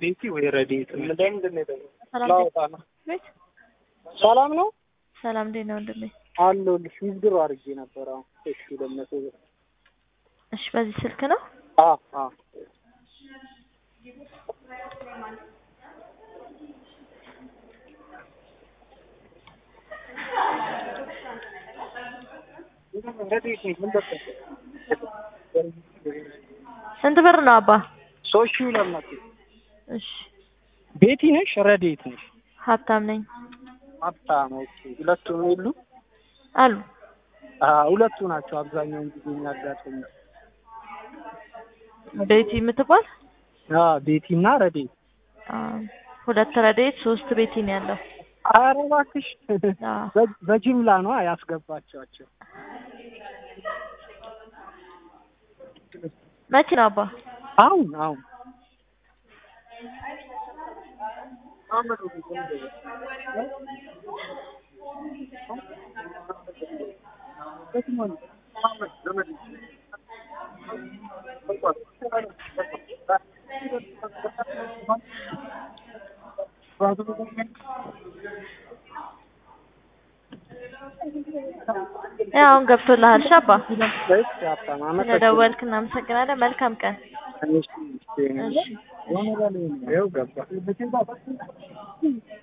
ቤቲ ወይ ረዴት ምንድን ነው ሰላም ላውጣ ነው። ቤት ሰላም ነው ሰላም እንዴት ነው ወንድሜ? አለሁልሽ። ዊዝድሮ አድርጌ ነበር። አሁን እሺ፣ ለመቶ ብር እሺ በዚህ ስልክ ነው? አ አ ስንት ብር ነው አባ? ሶስት ሺህ ሁለት መቶ እሺ ቤቲ ነሽ ረዴት ነሽ? ሀብታም ነኝ ሀብታም ኦኬ። ሁለቱም የሉ አሉ አ ሁለቱ ናቸው አብዛኛውን ጊዜ የሚያጋጥሙ። ቤቲ የምትባል አ ቤቲ እና ረዴት አ፣ ሁለት ረዴት ሶስት ቤቲ ነው ያለው። ኧረ እባክሽ አ፣ በ- በጅምላ ነው ያስገባቸዋቸው። መቼ ነው አባ? አሁን አሁን ያው አሁን ገብቶልሃል። እሺ አባ እሺ፣ ሀብታም አመሰግናለሁ። ስለደወልክ እናመሰግናለን። መልካም ቀን። እሺ፣ እሺ። ይኸው ገባ